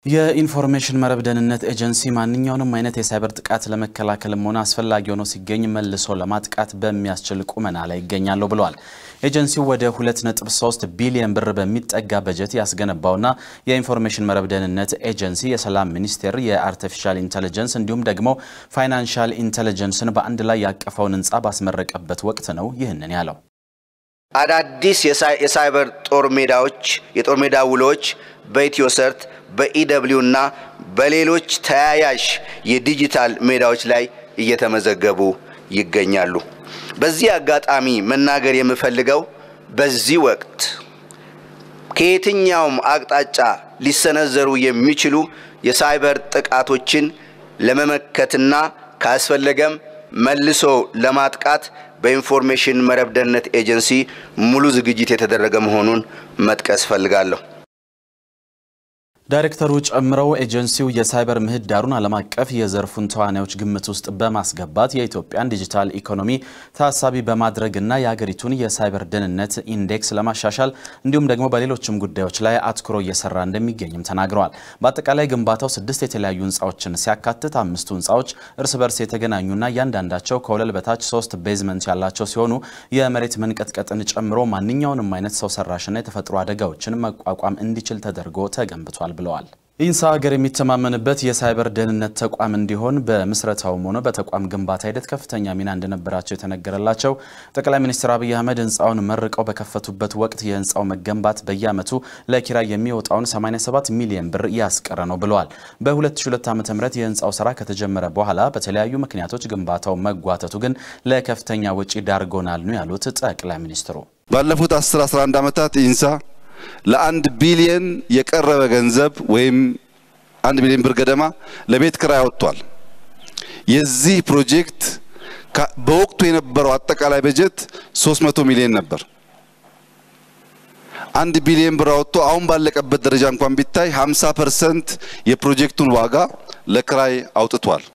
የኢንፎርሜሽን መረብ ደህንነት ኤጀንሲ ማንኛውንም አይነት የሳይበር ጥቃት ለመከላከልም ሆነ አስፈላጊ ሆኖ ሲገኝ መልሶ ለማጥቃት በሚያስችል ቁመና ላይ ይገኛለሁ ብለዋል። ኤጀንሲው ወደ 2.3 ቢሊዮን ብር በሚጠጋ በጀት ያስገነባውና የኢንፎርሜሽን መረብ ደህንነት ኤጀንሲ የሰላም ሚኒስቴር የአርቲፊሻል ኢንተለጀንስ እንዲሁም ደግሞ ፋይናንሻል ኢንተለጀንስን በአንድ ላይ ያቀፈውን ህንፃ ባስመረቀበት ወቅት ነው ይህንን ያለው። አዳዲስ የሳይበር ጦር ሜዳዎች የጦር ሜዳ ውሎች በኢትዮሰርት በኢደብሊው እና በሌሎች ተያያዥ የዲጂታል ሜዳዎች ላይ እየተመዘገቡ ይገኛሉ። በዚህ አጋጣሚ መናገር የምፈልገው በዚህ ወቅት ከየትኛውም አቅጣጫ ሊሰነዘሩ የሚችሉ የሳይበር ጥቃቶችን ለመመከትና ካስፈለገም መልሶ ለማጥቃት በኢንፎርሜሽን መረብ ደህንነት ኤጀንሲ ሙሉ ዝግጅት የተደረገ መሆኑን መጥቀስ እፈልጋለሁ። ዳይሬክተሩ ጨምረው ኤጀንሲው የሳይበር ምህዳሩን ዓለም አቀፍ የዘርፉን ተዋናዮች ግምት ውስጥ በማስገባት የኢትዮጵያን ዲጂታል ኢኮኖሚ ታሳቢ በማድረግና የሀገሪቱን የሳይበር ደህንነት ኢንዴክስ ለማሻሻል እንዲሁም ደግሞ በሌሎችም ጉዳዮች ላይ አትኩሮ እየሰራ እንደሚገኝም ተናግረዋል። በአጠቃላይ ግንባታው ስድስት የተለያዩ ህንፃዎችን ሲያካትት አምስቱ ህንፃዎች እርስ በርስ የተገናኙና እያንዳንዳቸው ከወለል በታች ሶስት ቤዝመንት ያላቸው ሲሆኑ የመሬት መንቀጥቀጥን ጨምሮ ማንኛውንም አይነት ሰው ሰራሽና የተፈጥሮ አደጋዎችን መቋቋም እንዲችል ተደርጎ ተገንብቷል ብለዋል። ኢንሳ ሀገር የሚተማመንበት የሳይበር ደህንነት ተቋም እንዲሆን በምስረታውም ሆነ በተቋም ግንባታ ሂደት ከፍተኛ ሚና እንደነበራቸው የተነገረላቸው ጠቅላይ ሚኒስትር አብይ አህመድ ህንፃውን መርቀው በከፈቱበት ወቅት የህንፃው መገንባት በየዓመቱ ለኪራይ የሚወጣውን 87 ሚሊዮን ብር ያስቀረ ነው ብለዋል። በ2002 ዓ ም የህንፃው ስራ ከተጀመረ በኋላ በተለያዩ ምክንያቶች ግንባታው መጓተቱ ግን ለከፍተኛ ወጪ ዳርጎናል ነው ያሉት ጠቅላይ ሚኒስትሩ። ባለፉት 10 11 ዓመታት ኢንሳ ለአንድ ቢሊየን የቀረበ ገንዘብ ወይም አንድ ቢሊዮን ብር ገደማ ለቤት ክራይ ወጥቷል። የዚህ ፕሮጀክት በወቅቱ የነበረው አጠቃላይ በጀት 300 ሚሊዮን ነበር። አንድ ቢሊዮን ብር አወጥቶ አሁን ባለቀበት ደረጃ እንኳን ቢታይ 50 ፐርሰንት የፕሮጀክቱን ዋጋ ለክራይ አውጥቷል።